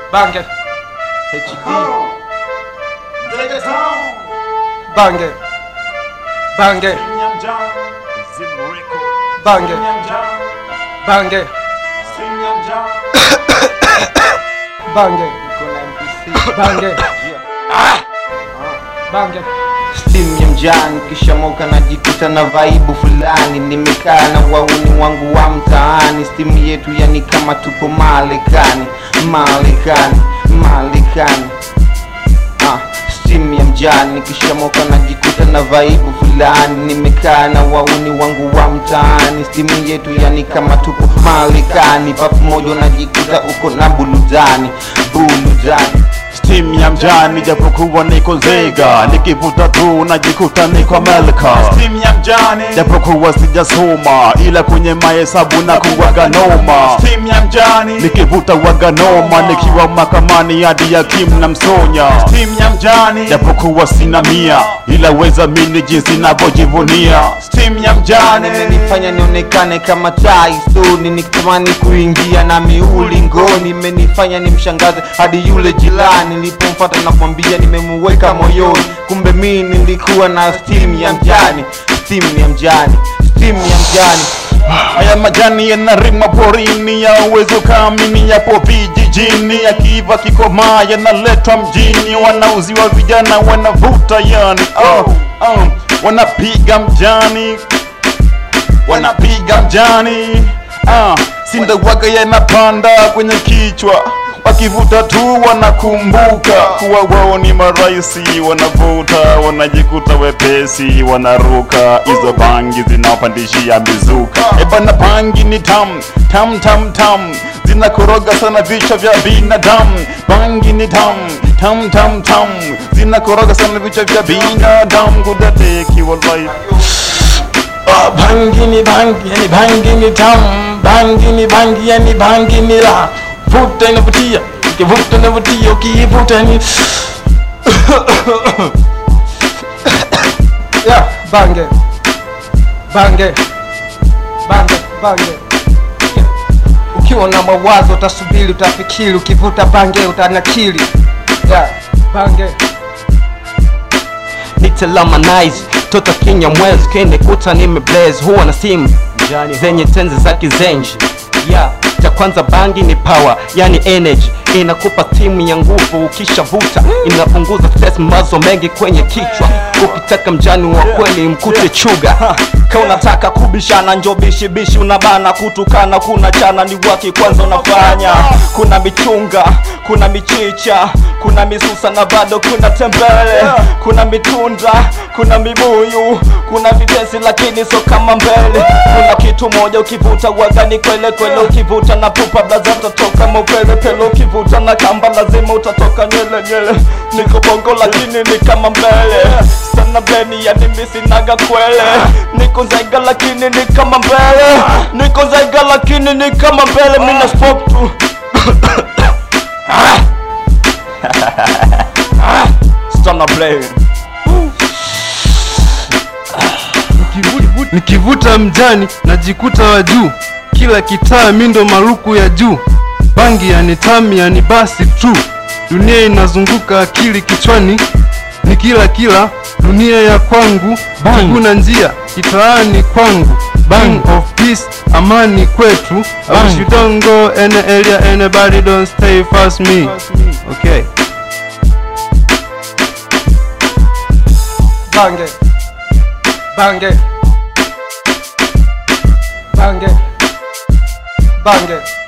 Bange, HD bange, bange, bange, bange, bange, kuna MPC bange, bange. Steam ya mjani kisha moka najikuta na vaibu fulani nimekaa na wauni wangu wa mtaani Steam yetu yani kama tupo Marekani Marekani Marekani ah, Steam ya mjani kisha moka najikuta na vaibu fulani nimekaa na wauni wangu wa mtaani Steam yetu yani kama tupo Marekani papo moja najikuta uko na buludani buludani Steam ya mjani japokuwa niko Nzega, nikivuta tu najikuta niko Amerika. Steam ya mjani japokuwa sijasoma, ila kwenye mahesabu na kuwaga noma. Steam ya mjani nikivuta waga noma, nikiwa mahakamani hadi ya Kim na Msonya. Steam ya mjani japokuwa sina mia, ila weza mini jinsi navyojivunia. Steam ya mjani imenifanya nionekane kama tai stoni nikitamani kuingia na miuli ngoni imenifanya nimshangaze hadi yule jirani nilipomfata na kumwambia nimemuweka moyoni kumbe mi nilikuwa na steam ya mjani steam ya mjani steam ya mjani Haya majani yanarima porini ya uwezo kamini yapo vijijini, yakiiva kikomaa yanaletwa mjini, wanauziwa vijana wanavuta yani oh, oh, wanapiga mjani, wanapiga mjani ah, sindawaga yanapanda kwenye kichwa wakivuta tu wanakumbuka kuwa wao ni maraisi, wanavuta wanajikuta wepesi, wanaruka hizo bangi zinaopandishia mizuka. Ebana, bangi ni tam tam tam tam, zinakoroga sana vichwa vya binadamu. Bangi ni tam tam tam tam, zinakoroga sana vichwa vya binadamu. Kudadeki wallahi Ah, bangi ni bangi yani bangi ni tamu bangi ni bangi yani bangi ni la vuta inavutia ukivuta inavutia ukiivuta ni Yeah, bange, bange, bange, bange. Ukiwa na mawazo utasubiri, utafikiri, ukivuta bange utanakili. Yeah, bange. nitalamanize toto kinya mwezi kinikuta nimeblaze huwa na simu zenye tenzi za kizenji yeah. cha kwanza bangi ni power yani energy inakupa timu ya nguvu ukishavuta inapunguza stress mazo mengi kwenye kichwa ukitaka mjani wa kweli mkute chuga ka unataka kubishana njo bishibishi unabana kutukana kuna chana ni waki kwanza unafanya kuna michunga kuna michicha kuna misusa na bado kuna tembele kuna mitunda kuna mibuyu kuna videsi lakini so kama mbele kuna kitu moja ukivuta wagani kwele kwele ukivuta na pupa blaza utatoka mopele pele ukivuta na kamba lazima utatoka nywele nywele niko bongo lakini ni kama mbele sana bleni yani misinaga kwele niko zaiga lakini ni kama mbele niko zaiga lakini ni kama mbele mina spoke tu Stana blame Nikivuta- nikivuta mjani najikuta wa juu kila kitaa mindo maluku ya juu bangi yani tami yani basi tu dunia inazunguka akili kichwani ni kila kila dunia ya kwangu hakuna njia kitaani kwangu King of peace amani kwetu I wish you don't go any area anybody don't stay fast me okay bange bange bange bange